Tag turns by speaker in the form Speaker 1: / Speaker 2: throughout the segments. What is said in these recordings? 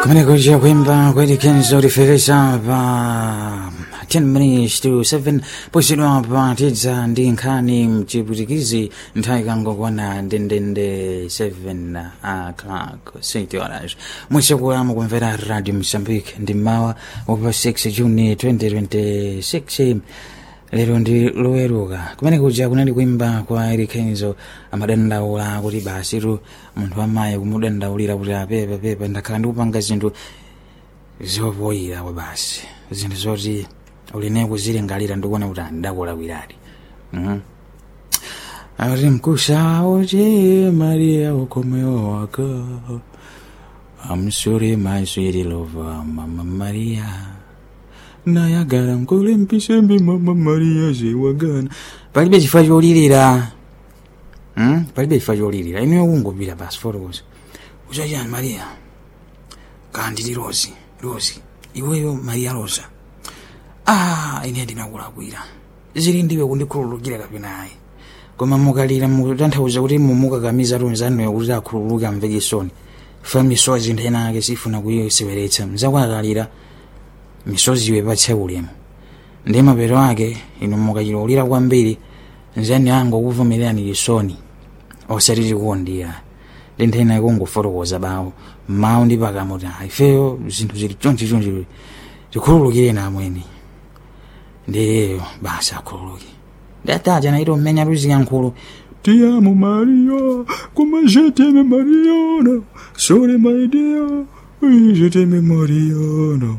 Speaker 1: Kamene kuja kuimba kweli Kenzo lifikisha pa 10 minutes to 7 posidwa pa tidza ndi nkhani mchiputikizi nthawi kangokwana ndendende 7 o'clock 6 horas mwisakuyama kumvera radio mozambique ndi mawa wapa 6 juni 2026 lero ndi loweruka kumene kuja kunali kuimba kwa Eric Kenzo amadandaula kuti basi tu munthu amayi kumudandaulira kuti apepa pepa ndakhala ndikupanga zinthu zopoyira kwa basi zinthu zoti uline kuzilingalira ndikuona kuti andakulakwiradi mm akuti mkusa uti maria ukomewo waka I'm sorry my sweet lover mama maria nayagala nkole mpisembe mama maria zewagana palibe chifukwa cholirira hmm? palibe chifukwa cholirira ineyo kungopita basi fotokoza uchachani maria kandili rosi rosi iweyo maria rosa ah ine ndinakulakwira zili ndiwe kundikhululukira kapenayi koma mukalira mukutanthauza kuti mumukakamiza tonzanuyo kuti akhululuke amve chisoni fa misozi nthena ake sifuna kuyiseweretsa mzakwakalira misozi iwe patse ulemu ndi mapeto ake inu mukachilolera kwambiri nzani ango kuvumirani chisoni osati chikondira ndi nthena ikungofotokoza bawo mawu ndi pakamuti ifeyo zinthu zili chonchi chonchi tikhululukire namweni ndiyeyo basi akhululuke ndataja naito mmenya tuziyankhulu
Speaker 2: Ti amo Maria, come je t'aime Mariana, sole my dear, oui, je t'aime Mariana.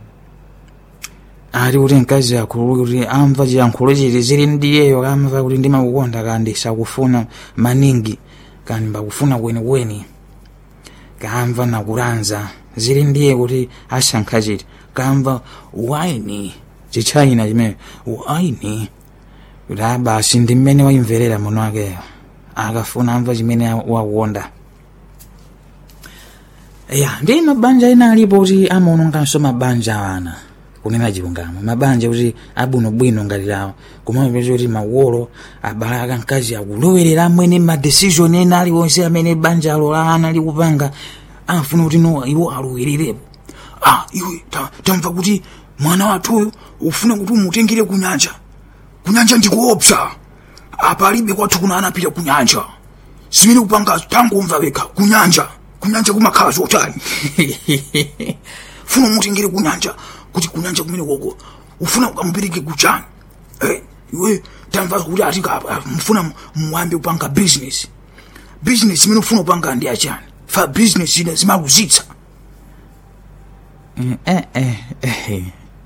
Speaker 1: ali kuti mkazi akhululuke kuti amva chiyankhulo chiti zili ndiyeyo kamva kuti ndimakukonda kandi sakufuna maningi kandi mbakufuna kwenikweni kamva nakulanza zili ndiye kuti asankha chiti kamva waini chichayina chimene waini kuti abasi ndi mmene wayimverera muno akeyo akafuna amva chimene wakukonda ya ndi mabanja ena alipo kuti amaononganso mabanja awana kunena chilungamo mabanja kuti abwinobwino ngati lawo kumapeza kuti makolo abalaka mkazi akulowerera amwene madecision ena aliwonse amene banjalo la ana likupanga amafuna kuti no iwo alowererepo
Speaker 2: Ah, iwe, ta- tamva kuti mwana wathuyu ufuna kuti umutengere kunyanja. Kunyanja ndikuopsa. Apa alibe kwathu kuna anapita kunyanja. Simene kupanga tangomva wekha kunyanja. Kunyanja kumakhala zotani. Funa umutengere kunyanja kuti kunyanja kumene koko ufuna ukamupereke kuchani. Eh, iwe tamva kuti atika apa mfuna muambe kupanga business. Business imene ufuna upanga ndi achani. Fa business ine zimaluzitsa.
Speaker 1: Eh, eh, eh.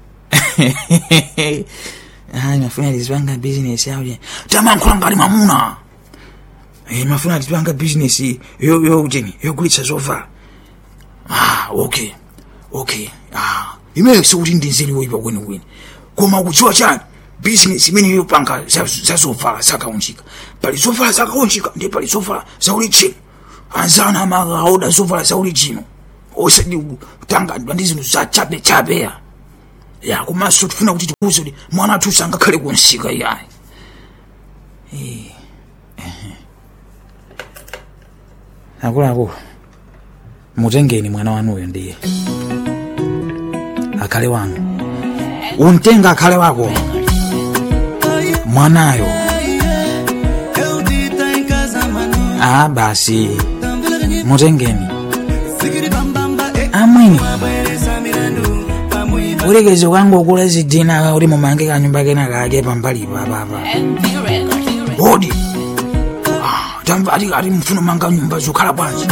Speaker 1: Hayi mafuna tizipanga business yawo
Speaker 2: tamankhula ngati mamuna
Speaker 1: Eh, mafuna tizipanga business yo yo cheni
Speaker 2: yogulitsa zovala ah okay okay ah imene sikuti ndinzeliwo ipa kwenikweni koma kudziwa chani business imene yopanga za za zovala zakaunjika pali zovala zakaunjika ndi pali zovala zaulichino anzana amakaoda zovala zaulichino osati kutangadwa ndi zinthu za chabe chabe ya ya komanso tifuna kuti tikuuze kuti mwana athu sangakhale kunsika iyayi
Speaker 1: akuluakulu mutengeni mwana wanuyo ndiye akhale wanu umtenga akhale wako mwanayo ah basi mutengeni amwini ulekeze kangokula zidina kuti mumange kanyumba kena kake pambalipa papa
Speaker 2: hodi Ah, tamva ati ati mfuna manga nyumba zokhala bwanji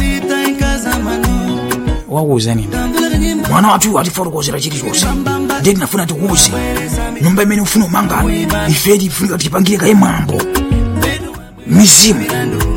Speaker 1: wakuuza nini
Speaker 2: mwana wathu atifotokozera chilichonse ndiye tinafuna tikuuze nyumba imene ufuna umanga ifeti ifunika tipangire kaye mwambo mizimu